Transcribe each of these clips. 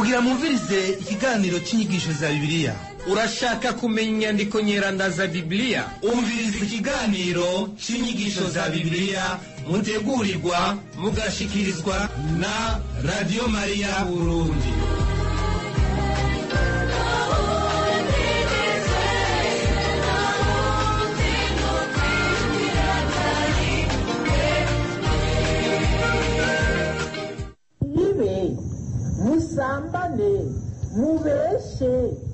mugira mwumvirize ikiganiro cy'inyigisho za bibiliya urashaka kumenya inyandiko nyeranda za bibiliya umviriza ikiganiro cy'inyigisho za bibiliya mutegurirwa mugashikirizwa na radiyo mariya burundi ibe musambane mubeshe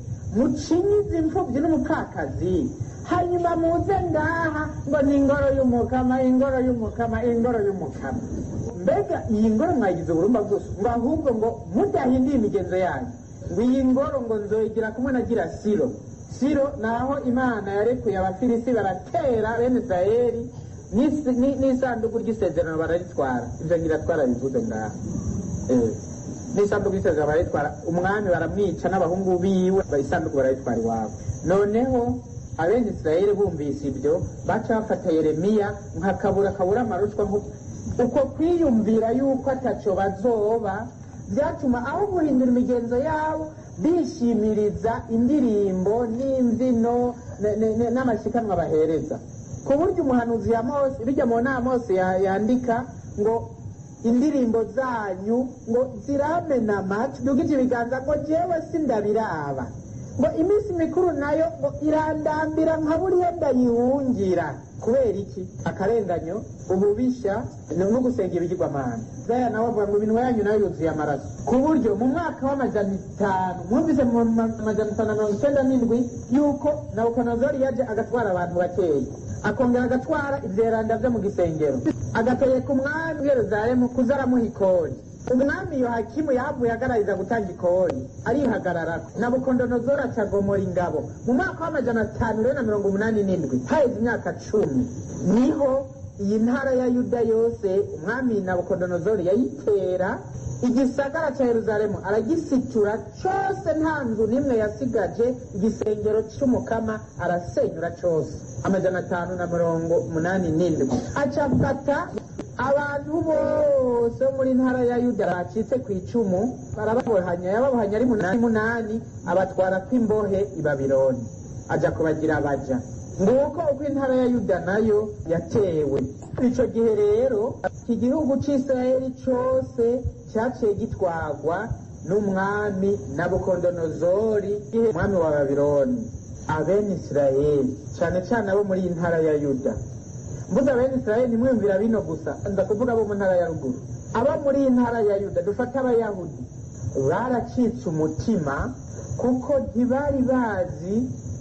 mucinyize imfubyi n'umupfakazi hanyuma muze ngaha ngo ni ingoro y'umukama ingoro y'umukama ingoro y'umukama mbega iyi ngoro mwagize uburumba bwose ngo ahubwo ngo mudahinduye imigenzo yanyu ngo iyi ngoro ngo nzoyigira kumwe na gira siro siro naho imana yarekuye abafilisi baratera bene israeli n'isi- ni- n'isanduku ry'isezerano bararitwara ibyo ngira twarabivuze ngaha Eh, n'isanduku y'isezerano barayitwara umwami baramwica n'abahungu biwe isanduku barayitwara iwabo noneho abene isirayeli bumvise ibyo baca bafata yeremiya nka kabura kabura amarushwa nko- uko kwiyumvira yuko ataco bazoba byatuma aho guhindura imigenzo yabo bishimiriza indirimbo n'imbyino ne- ne- ne- n'amashikanwa bahereza ku buryo umuhanuzi ya mose bijya mu nama mose ya- yandika ngo indirimbo zanyu ngo ziramena amatwi dugije ibiganza ngo jewe sindabiraba ngo iminsi mikuru nayo ngo irandambira nka buriya ndayihungira kubera iki akarenganyo ububisha no no gusenga ibigirwamana zaya nawe avuga ngo iminwa yanyu nayo yuzuye amaraso ku buryo mu mwaka w'amajana itanu mwumvise mu ma- amajana itanu na mirongo icyenda n'indwi yuko nabukonozori yaje agatwara abantu bakeya akongera agatwara ivyeranda vyo mu gisengero agategeka umwami w'i yeruzalemu kuza aramuha ikori umwami yohakimu yahavuye agarariza gutanga ikori arihagararako nabukondonozori acagomora ingabo mu mwaka w'amajana atanu rero na mirongo umunani n'indwi haheze imyaka cumi niho iyi ntara ya yuda yose umwami nabukondonozori yayitera igisagara ca yeruzalemu aragisitura cose nta nzu n'imwe yasigaje igisengero c'umukama arasenyura cose amajana atanu na mirongo umunani n'indwi acafata abantu bose bo muri ntara ya yuda bacitse ku icumu barababohanya yababohanya ari munani munani abatwara kw'imbohe i babironi aja kubagira abaja nguko uko intara ya yuda nayo yatewe ico gihe rero iki gihugu c'isirayeli cose caciye gitwagwa n'umwami nabukondonozori igihe umwami wa babironi abene isirayeli cane cane abo muri iyi ntara ya yuda mvuze abene isirayeli ntimwumvira bino gusa nza kuvuga abo mu ntara ya ruguru abo muri iyi ntara ya yuda dufate abayahudi baracitse umutima kuko ntibari bazi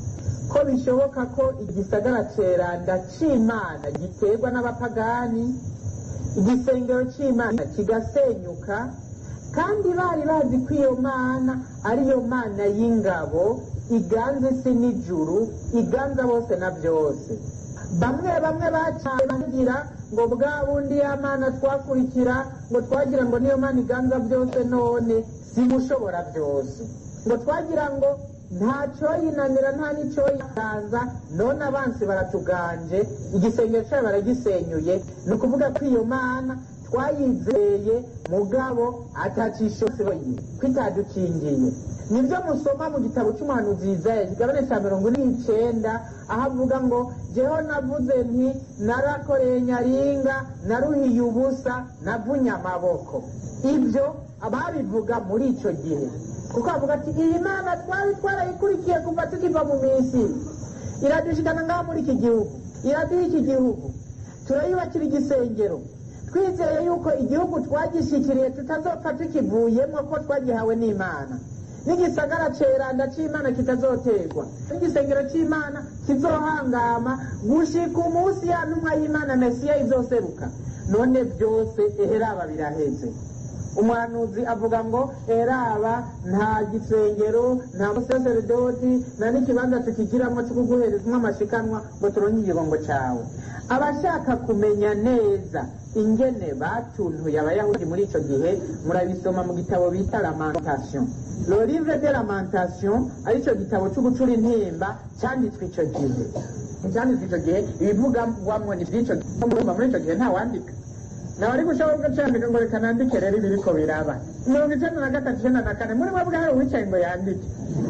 ko bishoboka ko igisagara ceranda c'imana giterwa n'abapagani igisengero c'imana kigasenyuka kandi bari bazi ko iyo mana ariyo mana y'ingabo iganza isi n'ijuru iganza bose na byose bamwe bamwe bacaye bagira ngo bwa bundi ya mana twakurikira ngo twagira ngo niyo mana iganza byose none simushobora byose ngo twagira ngo nta coyinanira nta n'icoyiganza none abansi baratuganje igisengero cyayo baragisenyuye ni ukuvuga ko iyo mana twayizeye mugabo atacishoboye ko itadukingiye nibyo musoma mu gitabo cy'umuhanuzi Yesaya kigabane cya mirongo ine n'icenda aho avuga ngo jeho navuze nti narakoreye nyaringa naruhiye ubusa navunye amaboko ibyo ababivuga muri icyo gihe kuko avuga ati iyi mana twari twarayikurikiye kuva tukiva mu minsi iradushikana ngaha muri iki gihugu iraduha iki gihugu turayubakira igisengero twizeye yuko igihugu twagishikiriye tutazopfa tukivuyemo ko twagihawe n'imana n'igisagara ceranda c'imana kitazoterwa n'igisengero c'imana kizohangama gushika umunsi ya ntumwa y'imana mesiya izoseruka none byose eheraba biraheze umuhanuzi avuga ngo eraba nta gisengero nta musaseredoti nta n'ikibanza tukigiramo cyo kuguherezamo amashikanwa ngo turonke igigongo cawe abashaka kumenya neza ingene batuntuye abayahudi muri ico gihe murabisoma mu gitabo bita lamentation le livre de lamentation arico gitabo co gucura intimba canditswe ico gihe icyanditswe icyo gihe ibivugwamo ni by'icyo gihe muri icyo gihe ntawandika nawe ari gushaka ugacandika ngo reka nandike rero ibiriko biraba mirongo icenda na gatatu icenda na kane muri mwebwe hari uwicaye ngo yandike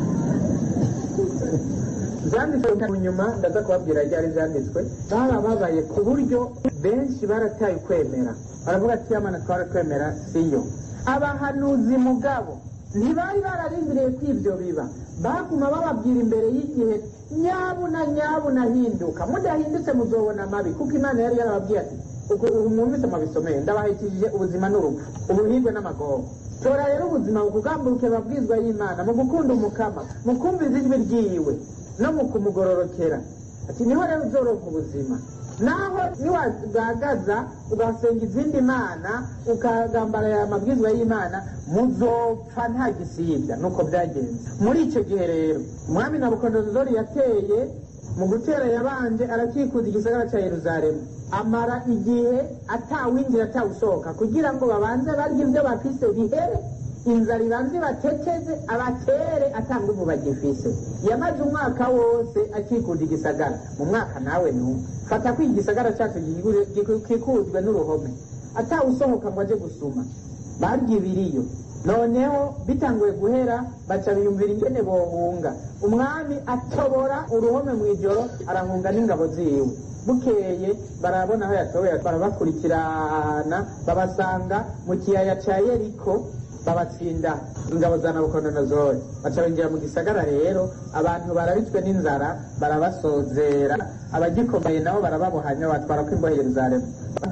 zanditswe mu nyuma ndaza kubabwira ryari zanditswe barababaye ku buryo benshi barataye ukwemera baravuga ati yamana twarakwemera siyo abahanuzi mugabo ntibari bararindiriye ko ibyo biba baguma bababwira imbere y'igihe nyabuna nyabuna hinduka mudahindutse muzobona amabi kuko imana yari yarababwiye ati ubu ubu mwumvise mabisomeye ndabahitishije ubuzima n'urupfu ubuhirwe n'amagogo tora rero ubuzima bukugamburuke babwizwa y'imana mu gukunda umukama mu kumviza ijwi ryiwe no mu kumugororokera ati niho rero uzoronka ubuzima naho niwagagaza ugasenga izindi mana ukagambarira amabwizwa y'imana muzopfa nta gisibya nuko byagenze muri icyo gihe rero umwami nabukodonozori yateye mu gutera yabanje arakikuza igisagara cya yeruzalemu amara igihe atawinjira atawusohoka kugira ngo babanze barye ibyo bafise bihere inzara ibanze bateteze abatere atanga ubu bagifise yamaze umwaka wose akikunda igisagara mu mwaka nawe n'umwe fata ko igisagara cyacu gikikujwe n'uruhome atawusohoka ngo aje gusuma barya ibiriyo noneho bitanguye guhera baca biyumvira ingene bohunga umwami atobora uruhome mu ijoro arahunga n'ingabo ziwe bukeye barabona aho yatobeye barabakurikirana babasanga mu kiyaya ca yeriko babatsinda ingabo za nabukodonozori baca binjira mu gisagara rero abantu barabitswe n'inzara barabasozera abagikomeye nabo barababohanya batwara ko imbohe yeruzalemu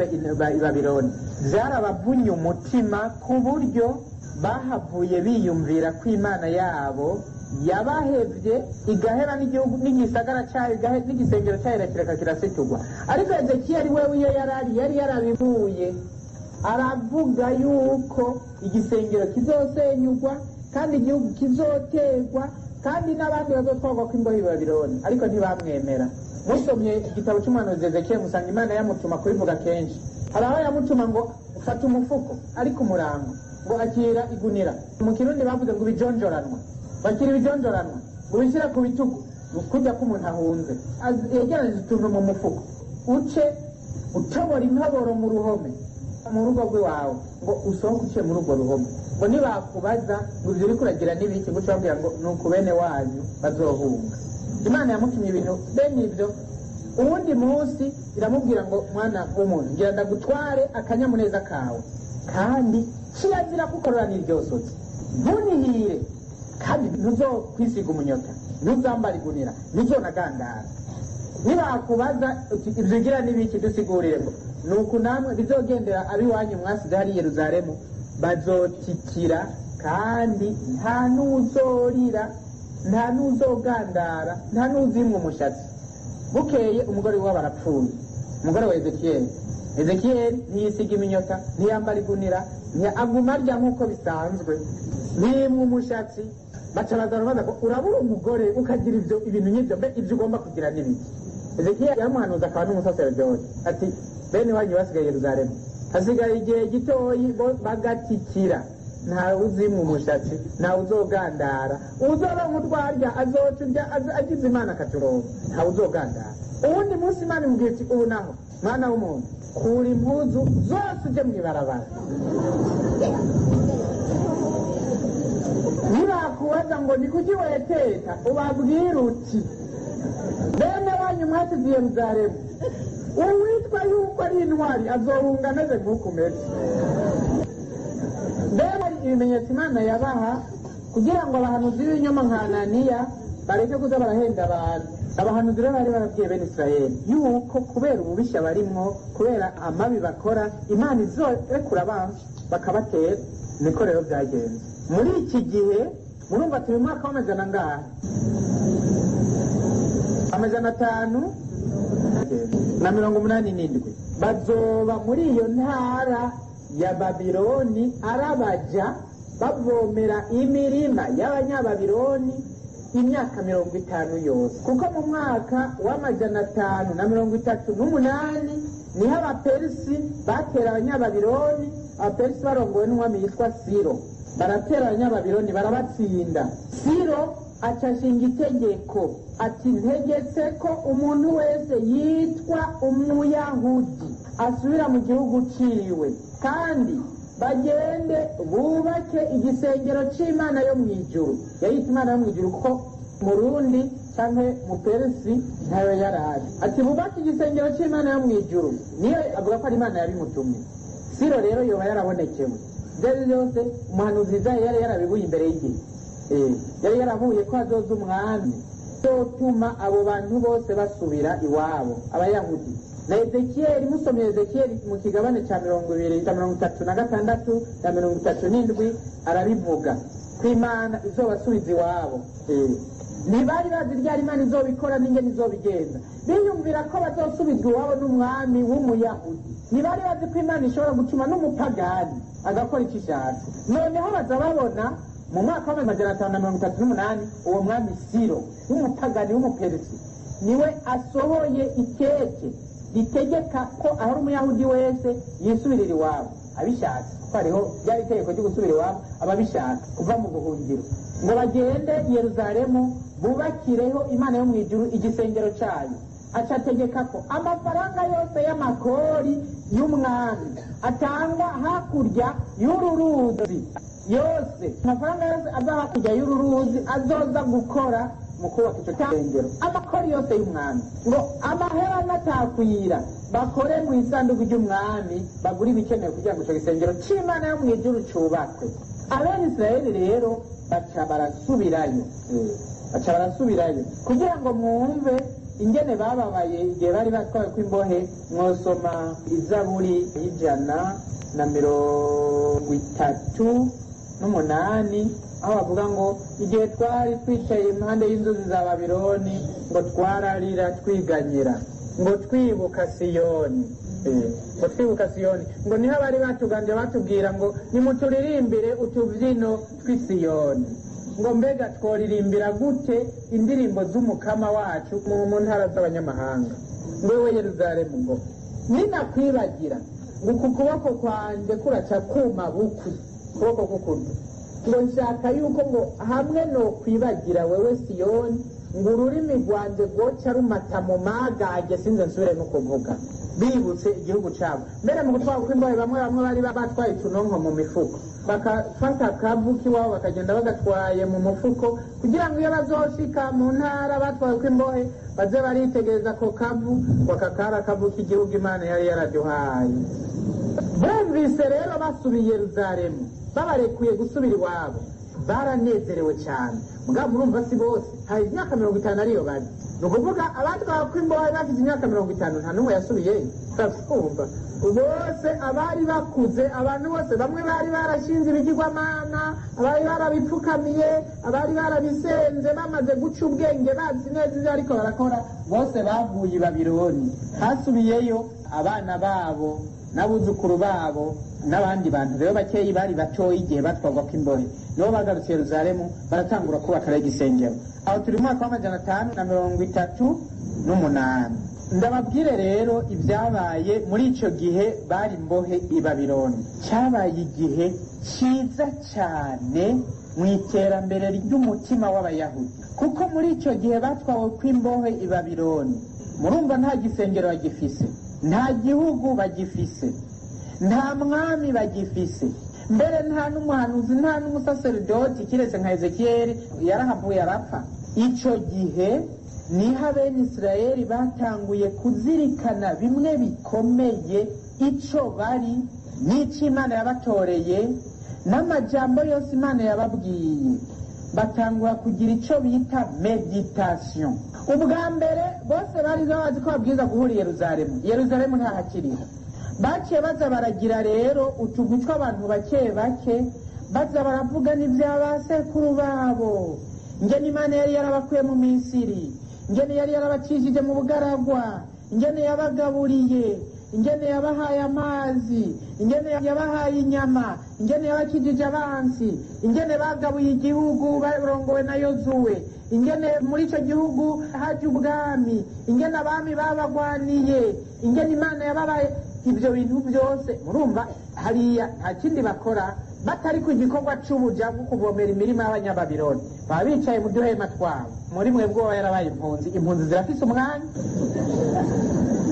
i babironi byarabavunye umutima ku buryo bahavuye biyumvira ko imana yabo yabahevye igahera n'igihugu n'igisagara cyayo igahe- n'igisengero cyayo kireka kirasiturwa ariko ezekiya ari wewe iyo yarari yari yarabivuye aravuga yuko igisengero kizosenyugwa kandi igihugu kizoterwa kandi n'abandi bazotwarwa ko imbohe i babironi ariko ntibamwemera musomye igitabo cy'umuhanuzi ezekiya musanga imana yamutuma kubivuga kenshi hari aho yamutuma ngo fata umufuko ariko umurango ngo akira igunira mu kirundi bavuze ngo ibijonjoranwa bakira ibijonjoranwa ngo ubishyira ku bitugu kujya ko umuntu ahunze Az- yegeranije utuntu mu mufuko uce utobora intoboro mu ruhome mu rugo rw'iwawe ngo usohoke uciye muri urwo ruhome ngo nibakubaza ngo ibyo uriko uragira n'ibiki guca babwira ngo ni uku bene wanyu bazohunga imana yamutumye ibintu bene ibyo uwundi munsi iramubwira ngo mwana w'umuntu ngira ndagutware akanyamuneza kawe kandi kirazira kukorora n'iryosotse ntunihire kandi ntuzokwisiga umunyota ntuzambara igunira ntuzonagandara nibakubaza uti ibyo ugira n'ibiki dusigurire ngo ni uku namwe bizogendera ab'iwanyu mwasize hari i yeruzalemu bazotikira kandi nta n'uzorira nta n'uzogandara nta n'uzimwa umushatsi bukeye umugore we barapfuye umugore wa ezekiyeli ezekiyeli ntiyisiga iminyota ntiyambara igunira ntiya- aguma arya nk'uko bisanzwe ntiyimwa umushatsi baca bazana baza ngo urabura umugore ukagira ibyo ibintu nk'ibyo mbe ibyo ugomba kugira n'ibiki ezekiyeli yaramuhanuza akaba n'umusaserodoti ati bene wanyu basigaye yeruzalemu hasigaye igihe gitoyi bo bagatikira ntawe uzimwa umushatsi ntawe uzogandara uzoronka urwarya azoca urya az- agize imana akaturonka ntawe uzogandara uwundi munsi imana imubwira iti ubu naho mwana w'umuntu kura impuzu zose uje mu ibarabara nibakubaza ngo ni kuki weteta ubabwira uti bene wanyu mwasize i yeruzalemu uwitwa yuko ari intwari azohunga ameze nk'uko umeze mbega ibimenyetso imana yabaha kugira ngo abahanuzi b'ibinyoma nka ananiya bareke kuza barahenda abantu abahanuzi rero bari barabwiye bene israeli yuko kubera ububishya barimwo kubera amabi bakora imana izorekura abantu bakabatera niko rero byagenze muri iki gihe murumva turi mu mwaka w'amajana angahe amajana atanu na mirongo umunani n'indwi bazoba muri iyo ntara ya babiloni arabaja bavomera imirima y'abanyababironi imyaka mirongo itanu yose kuko mu mwaka w'amajana atanu na mirongo itatu n'umunani niho abaperisi batera abanyababironi abaperisi barongowe n'umwami yitwa siro baratera abanyababironi barabatsinda siro acashinga itegeko ati ntegetse ko umuntu wese yitwa umuyahudi asubira mu gihugu ciwe kandi bagende bubake igisengero c'imana yo mw'ijuru yayita imana yo mw'ijuru kuko murundi canke muperesi ntayo yarazi ati bubake igisengero c'imana yo mw'ijuru niyo avuga ko ari imana yabimutumye siro rero yoba yarabonekewe vyari vyose umuhanuzi Izaya yari yarabibuye imbere y'igihe Eh, yari yarahuye ko hazoza umwami zotuma abo bantu bose basubira iwabo abayahudi na ezekiyeli musomye ezekiyeli mu kigabane cya mirongo ibiri cya mirongo itatu na gatandatu cya mirongo itatu n'indwi arabivuga ko imana izobasubiza iwabo Eh, ntibari bazi ryari imana izobikora n'ingene izobigenza biyumvira ko bazosubizwa iwabo n'umwami w'umuyahudi ntibari bazi ko imana ishobora gutuma n'umupagani agakora icyo ishatse noneho baza babona mu mwaka w'amajana atanu na mirongo itatu n'umunani uwo mwami siro w'umupagani w'umuperisi niwe asohoye ikeke ritegeka ko ahari umuyahudi wese yisubirira iwabo abishatse kuko hariho ryari itegeko ryo gusubira iwabo ababishaka kuva mu buhungiro ngo bagende i yeruzalemu bubakireho imana yo mu ijuru igisengero cyayo aca ategeka ko amafaranga yose y'amakori y'umwami atangwa hakurya y'uru ruzi yose amafaranga yose aza hakurya y'uru ruzi azoza gukora mu kubaka icyo gisengero amakori yose y'umwami ngo amahera natakwira bakore mu isanduku ry'umwami bagure ibikenewe kugira ngo icyo gisengero c'imana yo mu ijuru cubakwe abene isirayeli rero baca barasubirayo baca barasubirayo kugira ngo mwumve ingene bababaye igihe bari batwawe kw'imbohe mwosoma izaburi y'ijana na mirongo itatu n'umunani aho bavuga ngo igihe twari twicaye impande y'inzuzi za babironi ngo twararira twiganyira ngo twibuka siyoni Eh, ngo twibuka siyoni ngo niho abari batuganje batubwira ngo nimuturirimbire utubyino tw'isiyoni ngo mbega tworirimbira gute indirimbo z'umukama wacu mu mu ntara z'abanyamahanga ngo we yeruzalemu ngo ninakwibagira ngo uku kuboko kwanjye kuraca kuma bukwi ukuboko k'ukuryo ngo nshaka yuko ngo hamwe no kwibagira wewe siyoni ngo ururimi rwanjye rwoca rumata mu magage sinze nsubire no kuvuga bibutse igihugu cyabo mbere mu gutwara kw'imbohe bamwe bamwe bari batwaye utunonko mu mifuko bakafata akavu k'iwabo bakagenda bagatwaye mu mufuko kugira ngo iyo bazoshika mu ntara batwaye kw'imbohe baze baritegereza ako kavu ngo aka kari akavu k'igihugu imana yari yaraduhaye bumvise rero basubiye i yeruzalemu babarekuye gusubira iwabo baranezerewe cyane mugabo murumva si bose hari imyaka mirongo itanu ariyo bari ni ukuvuga abatwawe kw'imbohe bafite imyaka mirongo itanu nta n'umwe yasubiyeyo urabyumva bose abari bakuze abantu bose bamwe bari barashinze ibigirwamana abari barabipfukamiye abari barabisenze bamaze guca ubwenge bazi neza ibyo ariko barakora bose bavuye i babironi hasubiyeyo abana babo n'abuzukuru babo n'abandi bantu rero bakeyi bari batoya igihe batwarwa kw'imbohe nibo bagarutse yeruzalemu baratangura kubaka rero igisengero aho turi mu mwaka w'amajana atanu na mirongo itatu n'umunani ndababwire rero ibyabaye muri icyo gihe bari imbohe i babironi cyabaye igihe cyiza cyane mu iterambere ry'umutima w'abayahudi kuko muri icyo gihe batwawe kw'imbohe i babironi murumva nta gisengero bagifise nta gihugu bagifise nta mwami bagifise mbere nta n'umuhanuzi nta n'umusaseridoti kiretse nka ezekiyeli yarahavuye arapfa icyo gihe niho abene isirayeli batanguye kuzirikana bimwe bikomeye icyo bari n'icyo imana yabatoreye n'amajambo yose imana yababwiye batangura kugira icyo bita meditasiyo ubwa mbere bose bari bazi ko babwiza guhura i yeruzalemu yeruzalemu ntahakiriho baciye baza baragira rero utugwi tw'abantu bake bake baza baravuga n'ibya ba sekuru babo ingene imana yari yarabakuye mu misiri ingene yari yarabacishije mu bugaragwa ingene yabagaburiye ingene yabahaye amazi ingene yabahaye inyama ingene yabakijije abansi ingene bagabuye igihugu barongowe na yozuwe ingene muri icyo gihugu haje ubwami ingene abami babagwaniye ingene imana yababaye ibyo bintu byose murumva hariya nta kindi bakora batari ku gikorwa cy'ubuja bwo kuvomera imirima y'abanyababironi baba bicaye mu duhema twabo muri mwe bwoba yarabaye impunzi impunzi zirafise umwanya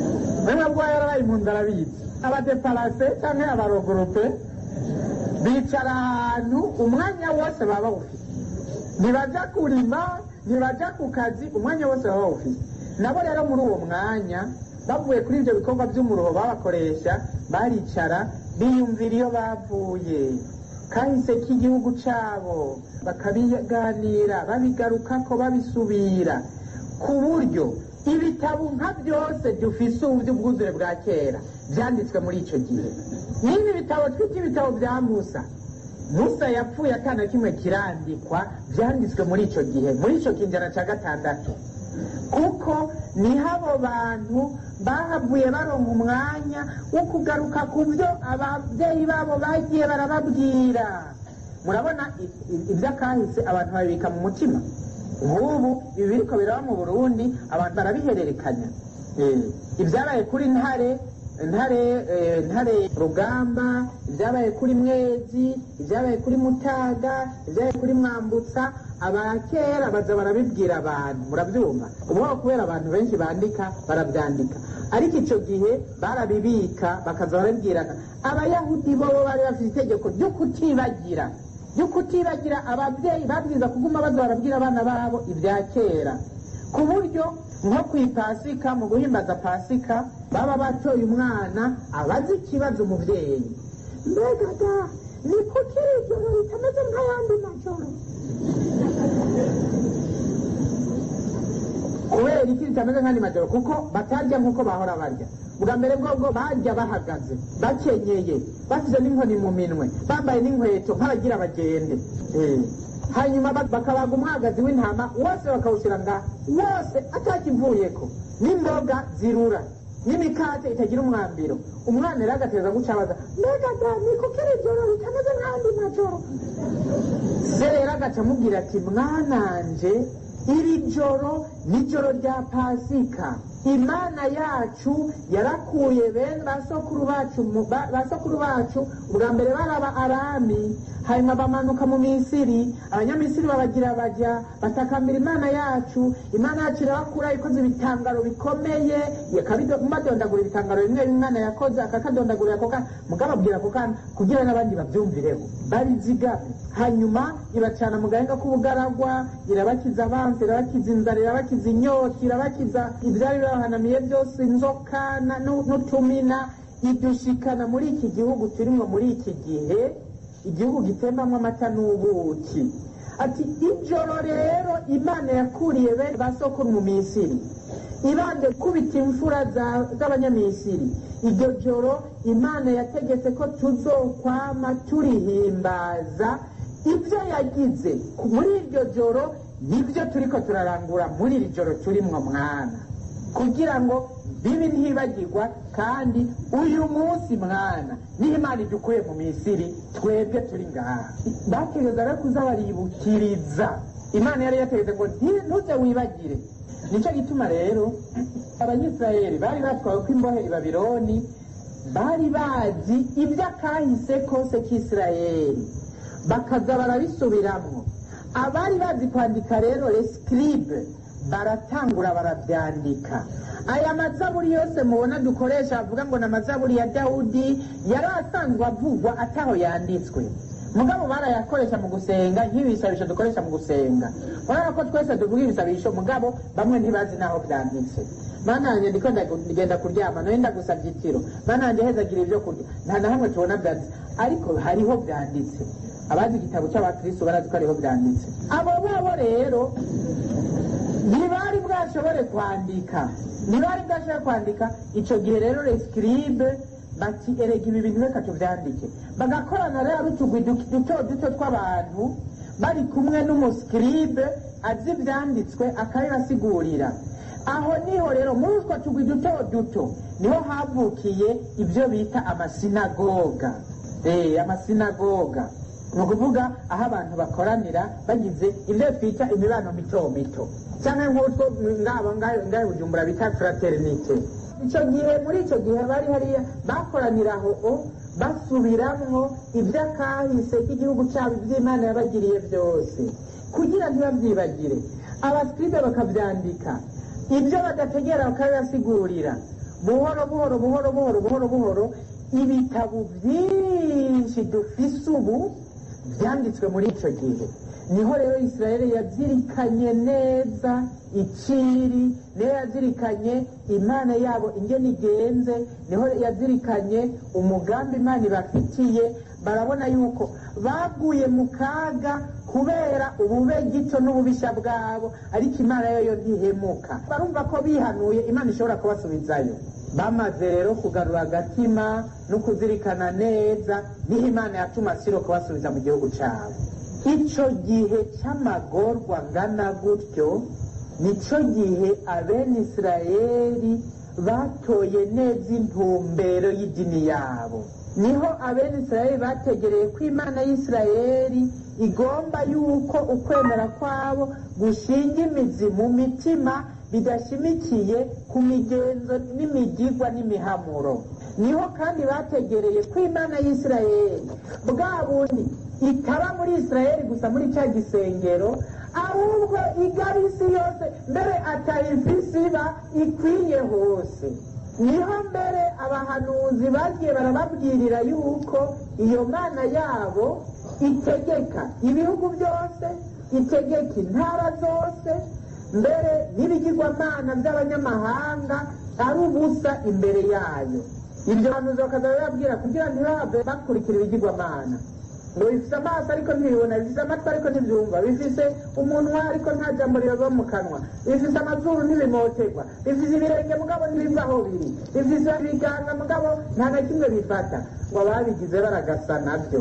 mwemwe bwo yarabaye impunzi arabizi abadeparase canke abarogurupe bicara ahantu umwanya wose baba bawufite ntibaja kurima ntibaja ku kazi umwanya wose baba bawufite nabo rero muri uwo mwanya bavuye kuri ibyo bikorwa by'umuruho babakoresha baricara biyumvira iyo bavuye kahise k'igihugu cyabo bakabiganira babigarukako babisubira ku buryo ibitabo nka byose dufise ubu by'ubwuzure bwa kera byanditswe muri icyo gihe n'ibi bitabo twita ibitabo bya musa musa yapfuye atana kimwe kirandikwa byanditswe muri icyo gihe muri icyo kinjana cya gatandatu kuko niho abo bantu bahavuye baronka umwanya wo kugaruka ku byo ababyeyi babo bagiye barababwira murabona iby'akahise abantu babibika mu mutima nk'ubu ibi biriko biraba mu burundi abantu barabihererekanya ibyabaye kuri ntare ntare ntare rugamba ibyabaye kuri mwezi ibyabaye kuri mutaga ibyabaye kuri mwambutsa abakera baza barabibwira abantu murabyumva ubu kubera abantu benshi bandika barabyandika ariko icyo gihe barabibika bakaza barabibwirana abayahudi bo bari bafite itegeko ryo kutibagira ryo kutibagira ababyeyi babwiza kuguma baza barabwira abana babo ibya kera ku buryo nko ku ipasika mu guhimbaza pasika baba batoye umwana abazi ikibazo umubyeyi mbega da ni kuki iri joro ritameze nk'ayandi majoro kubera iki ritameze nk'andi majoro kuko batarya nk'uko bahora barya bwa mbere bwobwo bajya bahagaze bakenyeye bashyize n'inkoni mu minwe bambaye n'inkweto nk'abagira bagende hanyuma bakabaga umwagazi w'intama wose bakawushyira ngaha wose atakivuyeko n'imboga zirura n'imikate itagira umwambiro umwana rero agateza gucabaza mbega da ni kuko iri joro ritameze nk'andi majoro se rero agaca amubwira ati mwananje iri joro ni joro rya pasika imana yacu yarakuye bene basokuru bacu basokuru bacu ubwa mbere baraba arami hanyuma bamanuka mu misiri abanyamisiri babagira bajya batakambira imana yacu imana yacu irabakura ikoze ibitangaro bikomeye badondagura ibitangaro bimwe imana yakoze akakadondagurira ako kana mugababwira ako kana kugira n'abandi babyumvireho barizigamye hanyuma ibacana mu gahenga k'ubugaragwa irabakiza abansi irabakiza inzara irabakiza inyota irabakiza ibyari bibahanamiye byose inzoka n'utumina idushikana muri iki gihugu turimo muri iki gihe igihugu gitembamo amata n'ubuki ati ijoro rero imana yakuriye bene ba sokuru mu misiri ibande kubita imfura z'abanyamisiri iryo joro imana yategetse ko tuzokwama turihimbaza ibyo yagize muri iryo joro nibyo turiko turarangura muri iri joro turimwo mwana kugira ngo bibi ntibagirwa kandi uyu munsi mwana niho imana idukuye mu misiri twebwe turi ngaha bategeza rero kuza baribukiriza imana yari yategetse ngo ntuze wibagire nicyo gituma rero abanyisirayeli bari batwawe ko imbohe i babironi bari bazi iby'akahise kose k'isirayeli bakaza barabisubiramwo abari bazi kwandika rero resikiribe baratangura barabyandika aya mazaburi yose mubona dukoresha avuga ngo ni amazaburi ya dawudi yari asanzwe avugwa ataho yanditswe mugabo barayakoresha mu gusenga nk'ibisabisho dukoresha mu gusenga urabona ko twese tuvuga ibisabisho mugabo bamwe ntibazi n'aho byanditse mana yanjye ndiko ndagenda kuryama nawe ndagusabye itiro mana yanjye hezagira ibyo kurya nta na hamwe tubona byanditse ariko hariho byanditse abazi igitabo cy'abakristo barazi ko hariho byanditse abo babo rero ntibari bwashobore kwandika ntibari bwashobore kwandika icyo gihe rero resikiribe bati erega ibi bintu reka tubyandike bagakorana rero utugwi duto duto tw'abantu bari kumwe n'umusikiribe azi ibyanditswe akabibasigurira aho niho rero muri utwo tugwi duto duto niho havukiye ibyo bita amasinagoga amasinagoga ni ukuvuga aho abantu bakoranira bagize ibyo twita imibano mito mito cyangwa nk'utwo ngabo ngaho bujumbura bita fraternite icyo gihe muri icyo gihe bari hariya bakoranira aho basubiramwo iby'akahise k'igihugu cyabo iby'imana yabagiriye byose kugira ntibabyibagire abasiride bakabyandika ibyo badategera bakabibasigurira buhoro buhoro buhoro buhoro buhoro buhoro ibitabo byinshi dufise ubu byanditswe muri icyo gihe niho rero israeli yazirikanye neza iciri niho yazirikanye imana yabo ingene igenze niho yazirikanye umugambi imana ibafitiye barabona yuko baguye mu kaga kubera ubube gito n'ububisha bwabo ariko imana yo yo ntihemuka barumva ko bihanuye imana ishobora kubasubizayo bamaze rero kugarura agatima no kuzirikana neza niho imana yatuma siro kubasubiza mu gihugu cyabo icyo gihe cy'amagorwa angana gutyo nicyo gihe abene isirayeli batoye neza intumbero y'idini yabo niho abene isirayeli bategereye ko imana y'isirayeli igomba yuko ukwemera kwabo gushinga imizi mu mitima bidashimikiye ku migenzo n'imigigwa n'imihamuro niho kandi bategereye ko imana y'isirayeli bwa bundi itaba muri isirayeli gusa muri cya gisengero ahubwo igaba isi yose mbere atayifisi iba ikwiye hose niho mbere abahanuzi bagiye barababwirira yuko iyo mana yabo itegeka ibihugu byose itegeka intara zose mbere n'ibigirwamana by'abanyamahanga ari ubusa imbere yayo ibyo bahanuzi bakaza bababwira kugira ntibahave bakurikira ibigirwamana ngo bifite amaso ariko ntibibona bifite amatwi ariko ntibyumva bifite umunwa ariko nta jambo riba mu kanwa bifite amazuru ntibimoterwa bifite ibirenge mugabo ntibiva aho biri bifite ibiganza mugabo nta na kimwe bifata ngo ababigize baragasa nabyo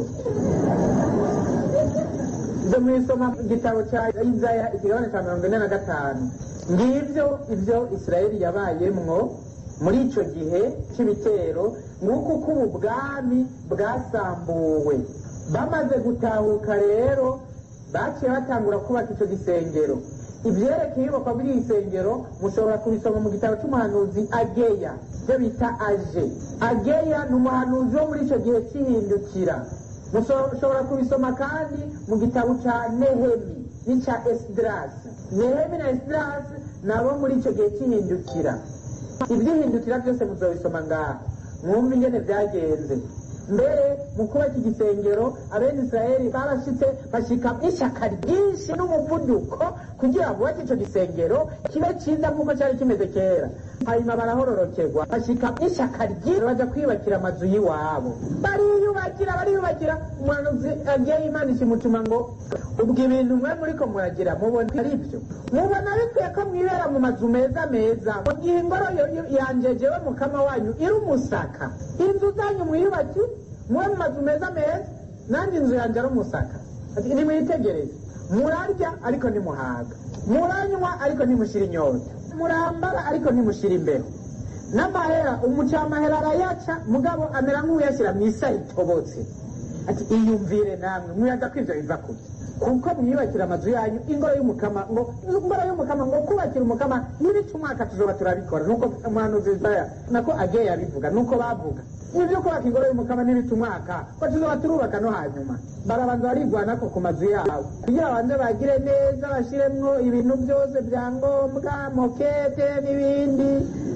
ibyo mu isoma igitabo cya izaya ikigabane cya mirongo ine na gatanu ngibyo ibyo isirayeli yabayemwo muri icyo gihe cy'ibitero nk'uko uko ubu bwami bwasambuwe bamaze gutahuka rero baciye batangura kubaka icyo gisengero ibyerekeye iyubakwa bw'iri gisengero mushobora kubisoma mu gitabo cy'umuhanuzi ageya ibyo bita aje ageya ni umuhanuzi wo muri icyo gihe cy'ihindukira mushobora kubisoma kandi mu gitabo cya nehemi n'icya esidirasi nehemi na esidirasi nabo muri icyo gihe cy'ihindukira ibyihindukira byose muzabisoma ngaha mwumva ingene byagenze mbere mu kubaka igisengero abene israeli barashitse bashika ishyaka ryinshi n'umuvuduko kugira ngo bubake icyo gisengero kibe cyiza nk'uko cyari kimeze kera hanyuma barahororokerwa bashika ishyaka ryinshi baja kwiyubakira amazu y'iwabo bariyubakira bariyubakira umuhanuzi agiye imana ikimutuma ngo ubwo ibintu mwe muriko muragira mubona ari byo mubona bikwiye ko mwibera mu mazu meza meza mu gihe ingoro yanje jewe mukama wanyu iri umusaka inzu zanyu mwiyubaki mube mu mazu meza meza nanjye inzu yanjye ari umusaka nimwitegereze murarya ariko nimuhaga muranywa ariko nimushira inyota murambara ariko nimushira imbeho n'amahera umucamahera arayaca mugabo amera nk'uyashyira mu isa itobotse ati iyumvire namwe muyaga ko ivyo biva kuki kuko mwiyubakira amazu yanyu ingoro y'umukama ngo ingoro y'umukama ngo kubakira umukama n'ibice umwaka tuzoba turabikora nuko umuhanuzi Isaya nako agiye yabivuga nuko bavuga ibyo kubaka ingoro y'umukama n'ibice umwaka ko tuzoba turubaka no hanyuma barabanza barigwanako ku mazu yabo kugira banze bagire neza bashiremwo ibintu byose bya ngombwa mokete n'ibindi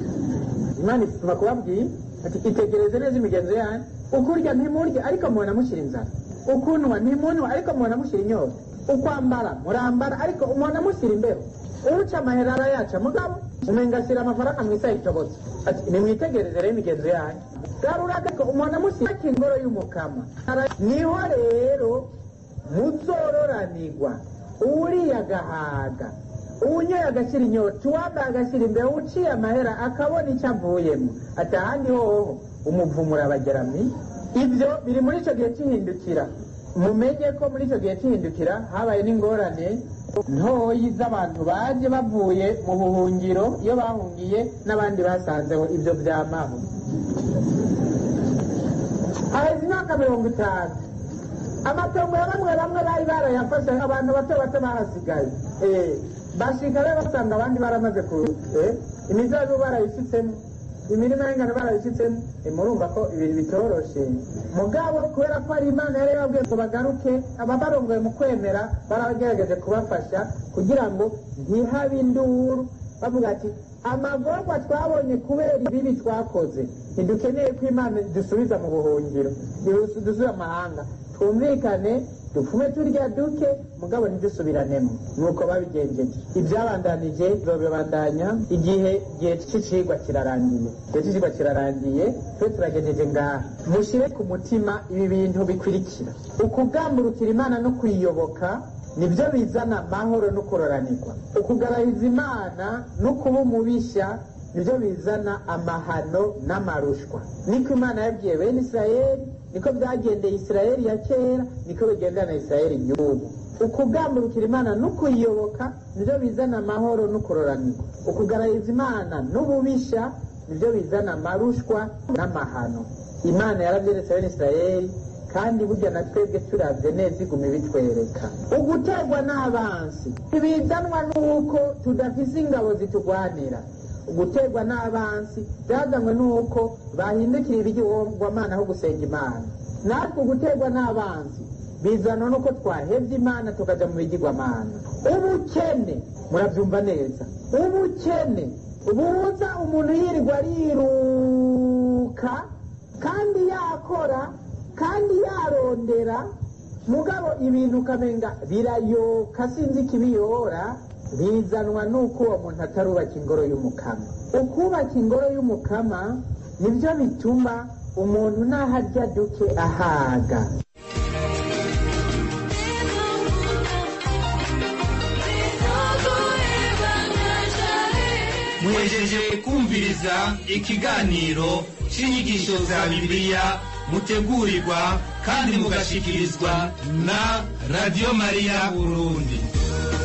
imana ituma kubabwira ati itegereze neza imigenzo yanyu ukurya ntimurya ariko mubona mushyira inzara ukunwa ntimunwa ariko mubona mushyira inyota ukwambara murambara ariko mubona mushyira imbeho uca amahera arayaca mugabo umenga ashyira amafaranga mu isaha itobotse ati nimwitegereze rero imigenzo yanyu garura ariko mubona mushyira ingoro y'umukama niho rero muzororanirwa uriye agahaga uwunyoye agashyira inyota uwambaye agashyira imbere uciye amahera akabona icyo avuyemo ati ahandi hoho umuvumo urabagerami ibyo biri muri icyo gihe cy'ihindukira mumenye ko muri icyo gihe cy'ihindukira habaye n'ingorane ntoyi z'abantu baje bavuye mu buhungiro iyo bahungiye n'abandi basanzeho ibyo byamaho haheze imyaka mirongo itanu amatongo ya bamwe bamwe bari barayafashe abantu bato bato barasigaye bashika rero basanga abandi baramaze ku imizabibu barayishyitsemo imirima y'ingano barayishyitsemo murumva ko ibintu bitoroshe mugabo kubera ko ari imana yari yababwiye ngo bagaruke ababarongoye mu kwemera baragerageje kubafasha kugira ngo ntihabe induru bavuga ati amagorwa twabonye kubera ibibi twakoze ntidukeneye ko imana dusubiza mu buhungiro dusubiza amahanga twumvikane dupfume turya duke mugabo ntidusubiranemo nuko babigenjeje ibyabandanije babibandanya igihe igihe cy'icigwa kirarangiye igihe cy'icigwa kirarangiye twe turagejeje ngaha mushyire ku mutima ibi bintu bikurikira ukugamburukira imana no kuyiyoboka nibyo bizana amahoro no kuroranirwa ukugarahiza imana no kuba umubishya nibyo bizana amahano n'amarushwa niko imana yabwiye bene isirayeli niko byagendeye isirayeli ya kera niko bigendana na isirayeli y'ubu ukugamburukira imana no kuyiyoboka nibyo bizana amahoro no kuroranirwa ukugarahiza imana n'ububishya nibyo bizana amarushwa n'amahano imana yarabyeretse bene isirayeli kandi burya na twebwe turabye neza iguma ibitwereka uguterwa n'abansi ntibizanwa n'uko tudafise ingabo zitugwanira guterwa n'abansi byazanywe n'uko bahindukira ibigirwamana aho gusenga imana natwe guterwa n'abansi bizanwa n'uko twahebye imana tukajya mu bigirwamana ubukene murabyumva neza ubukene buza umuntu yirirwa ariruka kandi yakora kandi yarondera mugabo ibintu ukamenga birayoka sinzi ikibiyora bizanwa n'uko uwo muntu atarubaka ingoro y'umukama ukubaka ingoro y'umukama nibyo bituma umuntu naho arya duke ahaga muhejeje kumviriza ikiganiro cy'inyigisho za bibiliya mutegurirwa kandi mugashikirizwa na radiyo mariya burundi